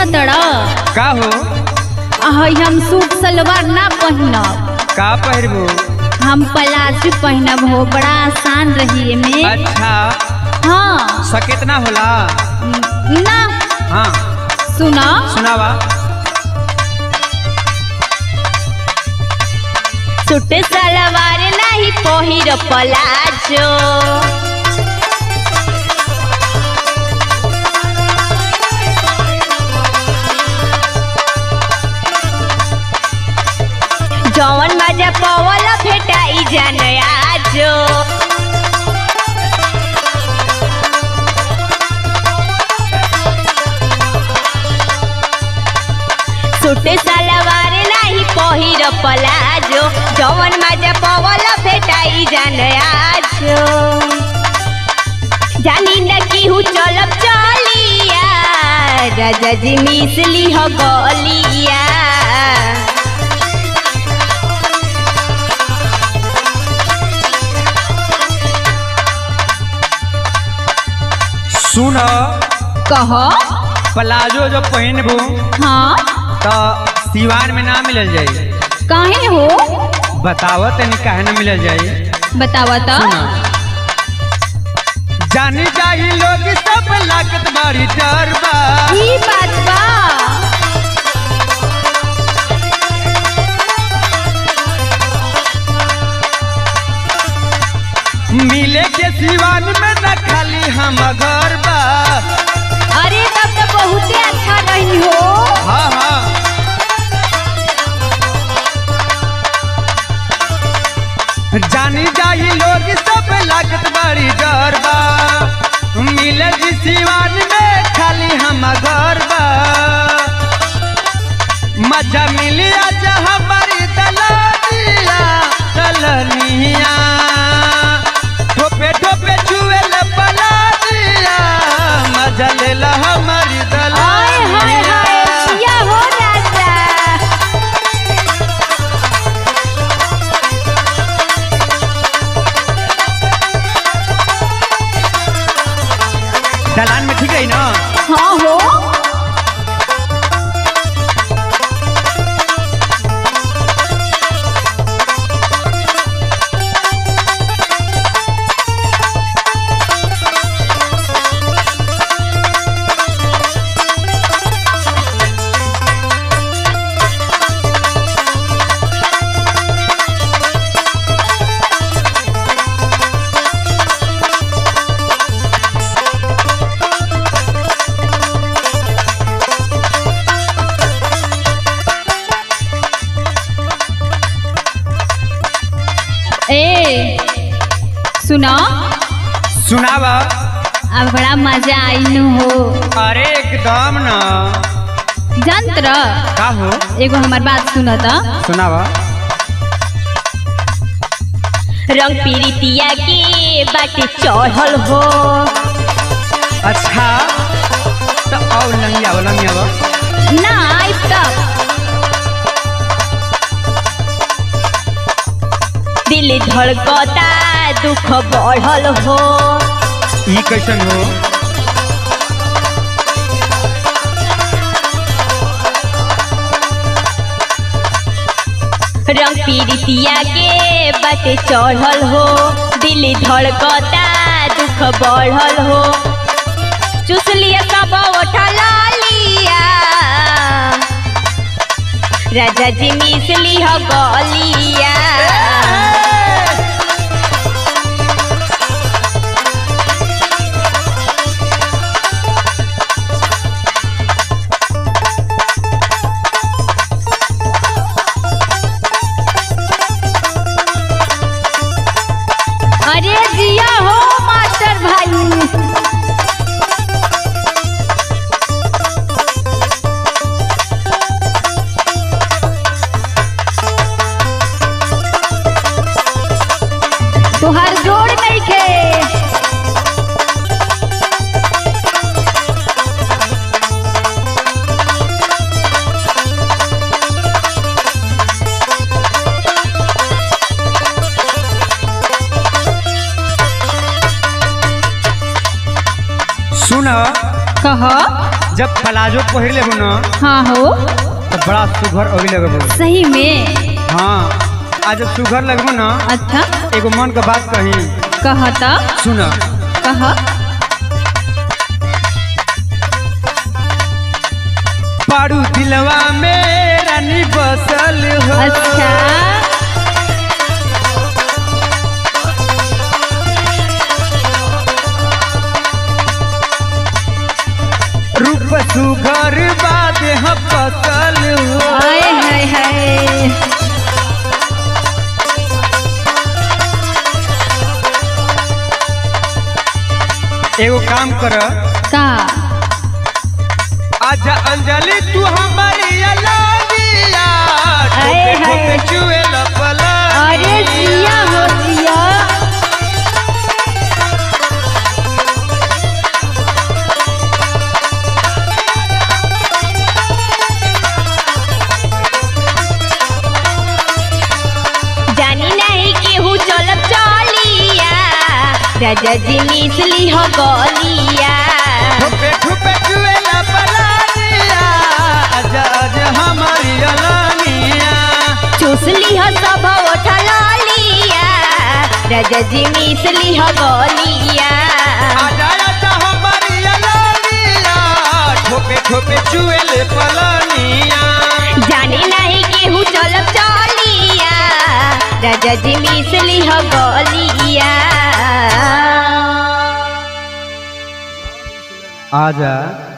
तड़ का हो हई हम सूट सलवार ना पहनब का पहिरबू हम प्लाजो पहनब हो बड़ा आसान रही एमे अच्छा हाँ सकेतना होला ना हाँ सुना सुनावा सूट सलवार नहीं पहिर प्लाजो जवन मजा पवल भेटाई जान आजो सूट सलवार नहीं पहिर प्लाजो जवन मजा पवल भेटाई जान आजो जानी न केहू चलब चलिया राजा जी मिसली हो गलिया सुन कह प्लाजो जो पहिनबू हाँ तो सिवान में ना मिलल जाई काहे हो बताव तनी काहे ना मिलल जाई बतावा तो सुना जानी जाही लोग सब लागत बारी डर बा ई बात बा मिले के सिवान में न खाली हम घर बा अरे तब तो बहुते अच्छा रही हो हाँ हाँ जानी जाही लोग सब लागत बारी डर बा मिले जी सिवान में खाली हम घर बा मजा मिली आज हमारी दलनिया दलनिया ठोपे ठोपे छुए पलानिया मजा लेला हमारी हाय हाय हाय दलनिया किया हो राजा दलान में ठीक है ना हाँ हो ए सुनो सुनावा अब बड़ा मजा आई नु हो अरे एकदम ना जंत्र का हो एगो हमार बात सुनो तो सुनावा रंग पीरितिया के बाटे चढ़ल हो अच्छा तो आओ लंगिया आओ लंगिया आओ ना आई तब दिल धड़कता दुख बढ़ल हो ई कैसन हो रंग पीरितिया के बाटे चढ़ल हो दिल धड़कता दुख बढ़ल हो चुस लिया सब उठल लिया राजा जी मिसली हो गलिया अरे जिया हो मास्टर भाई तुहार जोड़ नहीं खे सुन कह जब प्लाजो पहिर लेबू न हाँ हो तो बड़ा सुघर अभी लगबू सही में हाँ आज जब सुघर लगबू न अच्छा एगो मन के बात कही कहता सुन कह पारू दिलवा में रानी बसल हो अच्छा रूप सुघर बाद हम बसल हो हाय हाय हाय एगो काम कर का आजा अंजलि तू हमारी अलगिया आए ठोके हाय। ठोके चुएला पलंगिया। अरे जिया हो जिया जानी नहीं केहू चलब चलिया राजा जी मिसली हो गलिया ठोके ठोके चुएला पलंगिया। आजा आजा हमारी अलगिया चूसली हो सब उठल लिया राजा जी मिसली हो गलिया आजा आजा हमारी अलगिया ठोके ठोके चुएले पलंगिया जाने नहीं केहू चलब चलिया राजा जी मिसली हो गलिया आजा